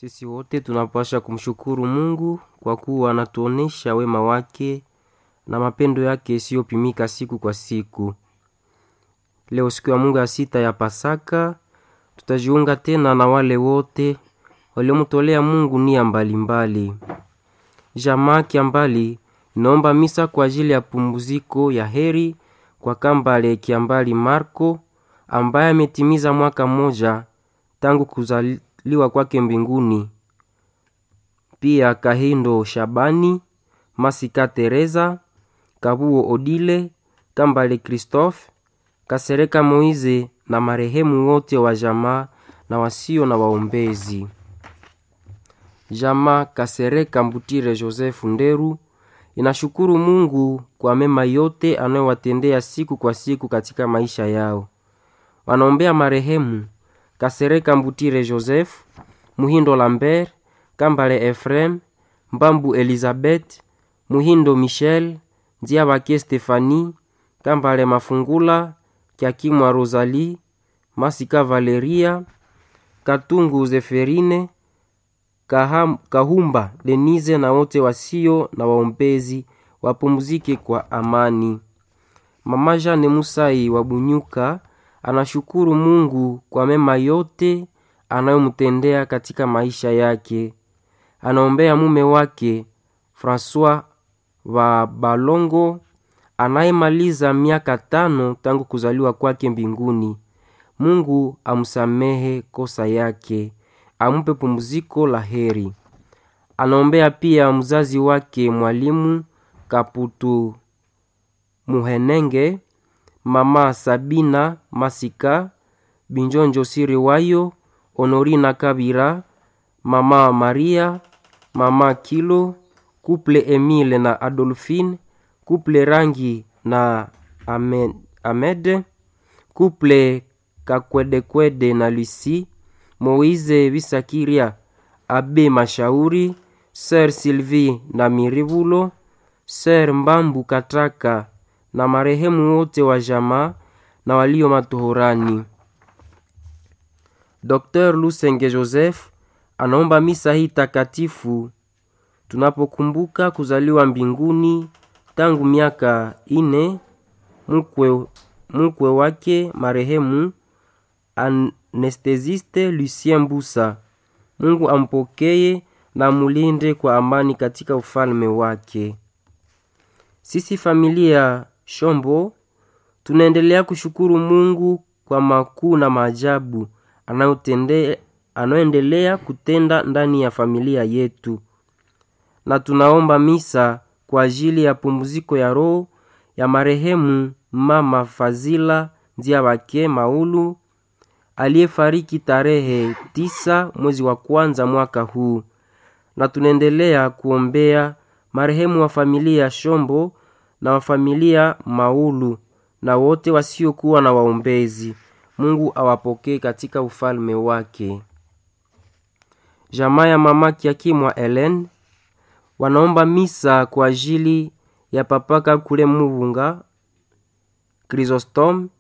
Sisi wote tunapasha kumshukuru Mungu kwa kuwa anatuonesha wema wake na mapendo yake isiyopimika siku kwa siku. Leo siku ya Mungu ya sita ya Pasaka, tutajiunga tena na wale wote waliomtolea Mungu nia mbalimbali. Jamaa Kiambali inaomba misa kwa ajili ya pumziko ya heri kwa Kambale Kiambali Marco ambaye ametimiza mwaka mmoja tangu kuzaliwa kwake mbinguni. Pia Kahindo Shabani, Masika Teresa, Kabuo Odile, Kambale Christophe, Kasereka Moize na marehemu wote wa jamaa na wasio na waombezi. Jamaa Kasereka Mbutire Joseph Nderu inashukuru Mungu kwa mema yote anayowatendea siku kwa siku katika maisha yao. Wanaombea marehemu Kasereka Mbutire Joseph, Muhindo Lambert, Kambale Efrem, Mbambu Elizabeth, Muhindo Michel, Ndiabake Stefani, Kambale Mafungula, Kiakimwa Rosalie, Masika Valeria, Katungu Zeferine, Kaham, Kahumba Denise na wote wasio na waombezi wapumzike kwa amani. Mama Jane Musai wa Bunyuka anashukuru Mungu kwa mema yote anayomtendea katika maisha yake. Anaombea mume wake Francois wa Balongo anayemaliza miaka tano tangu kuzaliwa kwake mbinguni. Mungu amsamehe kosa yake, ampe pumziko la heri. Anaombea pia mzazi wake mwalimu Kaputu Muhenenge, mama Sabina Masika, Binjonjo Siriwayo, Honorina Kabira, mama Maria, mama Kilo, kuple Emile na Adolphine, kuple Rangi na Amed, Amed kuple Kakwedekwede na Lucy, Moize Bisakiria, Abe Mashauri, Sir Sylvie na Mirivulo, Sir Mbambu Kataka na marehemu wote wa jamaa na walio matohorani. Dr. Lusenge Joseph anaomba misa hii takatifu tunapokumbuka kuzaliwa mbinguni tangu miaka ine mkwe, mkwe wake marehemu anestesiste Lucien Mbusa. Mungu ampokeye na mulinde kwa amani katika ufalme wake. Sisi familia Shombo tunaendelea kushukuru Mungu kwa makuu na maajabu anayoendelea kutenda ndani ya familia yetu, na tunaomba misa kwa ajili ya pumziko ya roho ya marehemu mama Fazila Ndiabake Maulu aliyefariki tarehe tisa mwezi wa kwanza mwaka huu, na tunaendelea kuombea marehemu wa familia Shombo na wa familia Maulu na wote wasiokuwa na waombezi. Mungu awapokee katika ufalme wake. Jamaa ya mama Kiakimwa Helen wanaomba misa kwa ajili ya papaka kule Mubunga Chrysostom